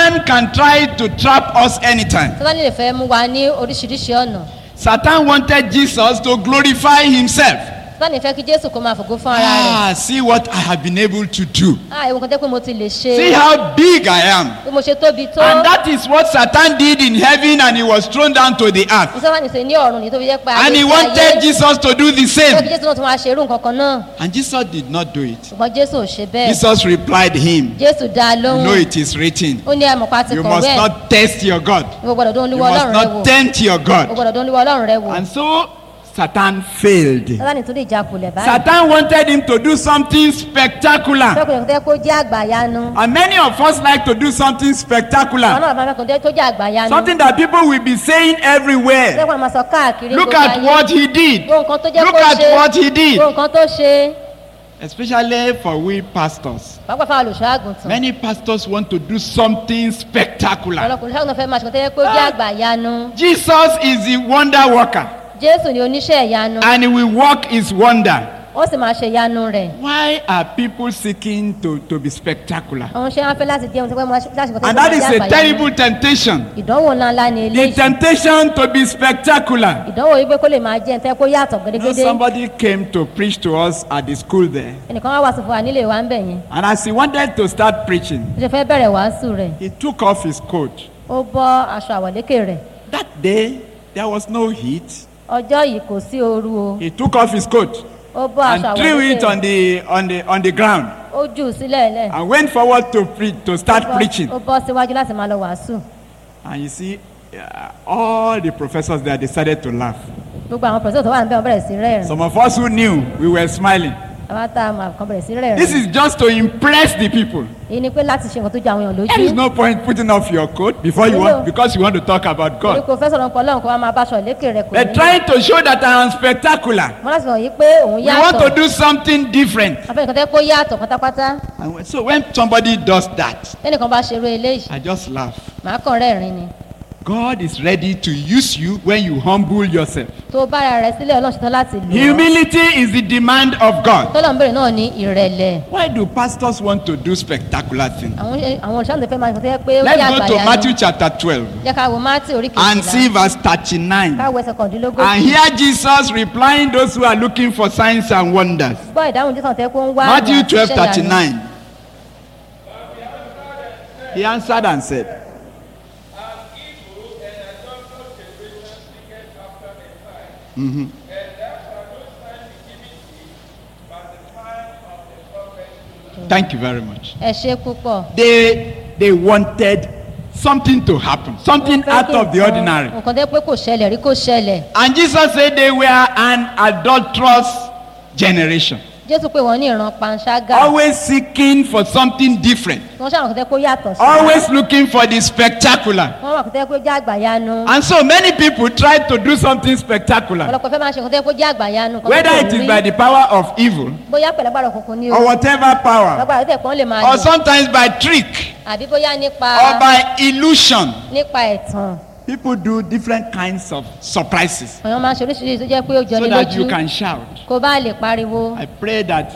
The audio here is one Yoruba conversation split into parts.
Satan can try to trap us anytime. sátani lè fẹ́ mú wa ní oríṣiríṣi ọ̀nà Satan wanted Jesus to glorify himself. sátani fẹ́ kí jésù kó máa fògo fún ara rẹ̀ Ah, see what I have been able to do. ah ewu kan tẹ́ pé mo ti lè ṣe See how big I am. bí mo ṣe tóbi tó And that is what Satan did in heaven and he was thrown down to the earth. mo sátani ṣe ní ọ̀run ní tó fi jẹ́ pé And he ayé ti wanted ayé Jesus to do the fẹ́ kí same. jésù náà tún máa ṣerú nǹkan kan náà And Jesus did not do it. ṣùgbọ́n jésù ò ṣe bẹ́ẹ̀ Jesus replied him, jésù dá a You lóhùn know it is written. ó ní àmọ̀pá ti You kọ̀wé must ẹ̀ not test your God. ìwọ gbọ́dọ̀ dún You olúwa must ọlọ́run rẹ wò not tempt your o God. gbọ́dọ̀ dún olúwa ọlọ́run rẹ wò And so Satan failed. sátani tún lè jákulẹ̀ báyìí Satan wanted him to do something spectacular. fẹ́kùnrin tẹ́ kó jẹ́ àgbàyanu And many of us like to do something àwọn spectacular. náà máa fẹ́kùnrin tó jẹ́ àgbàyanu Something that people will be saying everywhere. fẹ́kùnrin máa sọ káàkiri Look gbogbo at ayé. what he did. gbogbo nǹkan tó jẹ́ Look kó at ṣe what he did. gbogbo nǹkan tó ṣe Especially for we pastors. pàápàá fáwọn olùṣọ́ àgùntàn Many pastors want to do something spectacular. ọlọ́kùnrin ṣàgùntàn fẹ́ máa ṣe nǹkan tó yẹ kó jẹ́ àgbàyanu Jesus is the wonder worker jésù ni oníṣẹ́ ìyanu and he will work his wonder. ó sì máa ṣe ìyanu rẹ̀ Why are people seeking to, to be spectacular? àwọn ṣe wọn fẹ́ láti jẹun tó pẹ́ mọ́ láti nǹkan tó And yẹ that kó is jẹ́ a àgbàyanu terrible temptation. ìdánwò ńláńlá ni The eléyìí temptation to be spectacular. ìdánwò yìí pé kó lè máa jẹ́ ntẹ́ kó yàtọ̀ You know, gédégédé somebody came to preach to us at the school there. ẹnìkan wá wàásù fún wa nílé wa ń bẹ̀ yẹn And as he wanted to start preaching, ó ṣe fẹ́ bẹ̀rẹ̀ wàásù rẹ̀ he took off his coat. ó bọ́ aṣọ àwọ̀lékè rẹ̀ That day, there was no heat. ọjọ́ yìí kò sí ooru o He took off his coat ó bọ́ and aṣọ threw it àwọ̀lékè on rẹ̀ the, on the, on the ground ó jù ú sílẹ̀ lẹ̀ and went forward to, pre- to start preaching. ó bọ́ síwájú láti máa lọ wàásù And you see, uh, all the professors there decided to laugh. gbogbo àwọn pẹ̀sẹ̀ tó wà níbẹ̀ wọ́n bẹ̀rẹ̀ sí rẹ́rìn Some of us who knew, we were smiling. àwọn tá a máa kàn bẹ̀rẹ̀ sí This rẹ́rìn is just to impress the people. èyí ni pé láti ṣe nǹkan tó jẹ àwọn èèyàn There is lójú no point putting off your coat before you want because you want to talk about torí God. kò fẹ́ sọ̀rọ̀ nǹkan ọlọ́run kó wá máa bá aṣọ ìlékè rẹ̀ kò They're trying to show that I am spectacular. wọ́n láti sọ yìí pé òun We want yàtọ̀ to do something different. afẹ́ nǹkan tẹ́ kó yàtọ̀ pátápátá And when- so when somebody does that, tẹ́nìkan bá ṣerú eléyìí I just laugh. màá kàn rẹ́rìn ni God is ready to use you when you humble yourself. tó bá ara rẹ̀ sílẹ̀ ọlọ́run ṣetán láti lò ó Humility is the demand of God. tọ́lọ̀ ń bèrè náà ní ìrẹ̀lẹ̀ Why do pastors want to do spectacular things? àwọn àwọn olùṣàlùfẹ́ fẹ́ máa ń sọ pé ó jẹ́ Let's go to àgbàyanu Matthew chapter 12 jẹ́ ká wo mátì orí and see kejìlá verse 39. ká wo ẹsẹ̀ kọ̀ọ̀dínlógójì And hear Jesus replying those who are looking for signs and wonders. gbọ́ ìdáhùn jésù tẹ́ kó ń wá Matthew àmì àti 12 iṣẹ́ ìyanu. 39. He answered and said, Thank you very much. ẹ ṣe púpọ̀ They they wanted something to happen, something Wọ́n fẹ́ out kí of the nǹkan- ordinary. nǹkan tẹ́ pé kò ṣẹlẹ̀ rí kò ṣẹlẹ̀ And Jesus said they were an adulterous generation, jésù pé wọ́n ní ìran panṣágà always seeking for something different, wọ́n ṣàwọn kò tẹ́ kó yàtọ̀ sí always looking for the spectacular. wọ́n wà kò tẹ́ kó jẹ́ àgbàyanu And so many people try to do something spectacular, ọ̀pọ̀lọpọ̀ fẹ́ máa ṣe nǹkan tẹ́ kó jẹ́ àgbàyanu nǹkan tó whether kò it is rí. by the power of evil bóyá pẹ̀lú agbára òkùnkùn ni o or whatever power, agbára tẹ̀ pọ́n lè máa or lò sometimes by trick àbí bóyá nípa or by illusion. nípa ẹ̀tàn People do different kinds of surprises àwọn máa ń ṣe oríṣiríṣi tó jẹ́ pé ó jọ so ní that you lójú can shout. kó bá lè pariwo I pray that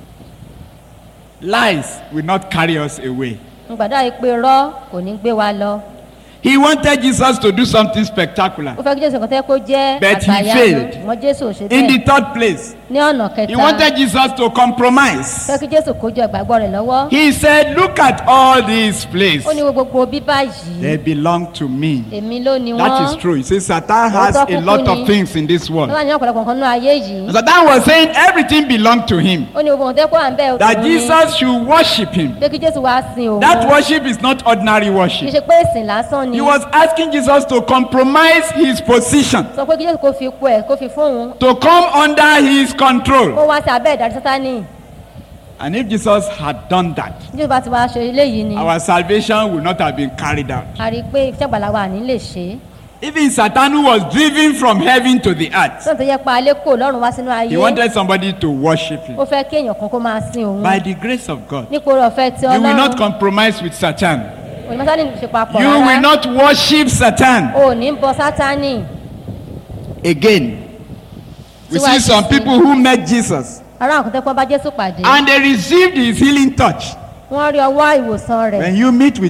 lies will not carry us away. ń gbàdúrà yìí pé rọ́ kò ní gbé wa lọ He wanted Jesus to do something spectacular. ó fẹ́ kí jésù kan tẹ́ kó jẹ́ But he àgbàyanu failed. ṣùgbọ́n jésù ò ṣe In the bẹ́ẹ̀ third place, ní ọ̀nà he kẹta wanted Jesus to compromise. fẹ́ kí jésù kó jọ ìgbàgbọ́ rẹ̀ lọ́wọ́ He said, Look at all these places. ó ní wo gbogbo bíbá yìí They belong to me. èmi ló ni That wọ́n is true. He says Satan has Òótọ́ a lot kúkú of ni. things in this world. lọ́wọ́ ní ọ̀pọ̀lọpọ̀ nǹkan náà ayé yìí Satan was saying everything belonged to him. ó ní gbogbo nǹkan tẹ́ kó à ń bẹ́ẹ̀ That òun ni Jesus should worship him. pé kí jésù wá sin òun That worship is not ordinary kì í worship. ṣe pé ìsìn lásán ni He was asking Jesus to compromise his position, sọ pé kí jésù kó fi ipò ẹ̀ kó fi fún òun to come under his control. kó wá sí abẹ́ ìdarí sátánì And if Jesus had done that, jésù bá ti wá ṣe eléyìí ni our salvation would not have been carried out. a rí i pé iṣẹ́ ìgbàlá wa ní lè ṣe é Even Satan, who was driven from heaven to the earth, sọ́n tó yẹ pa alẹ́ kò lọ́rùn wá sínú ayé he wanted somebody to worship him. ó fẹ́ kí èèyàn kan kó máa sin òun By the grace of God, nípò orí ọ̀fẹ́ tí you will not ọlọ́run compromise with Satan. òní sátánì ṣe papọ̀ You will rárá not worship Satan. o ò ní bọ sátánì Again, we see Síwájú some sí. people who met Jesus ará àwọn kòtẹ́kọ́ bá jésù pàdé and they received his healing touch. wọ́n rí ọwọ́ ìwòsàn rẹ̀ When you meet with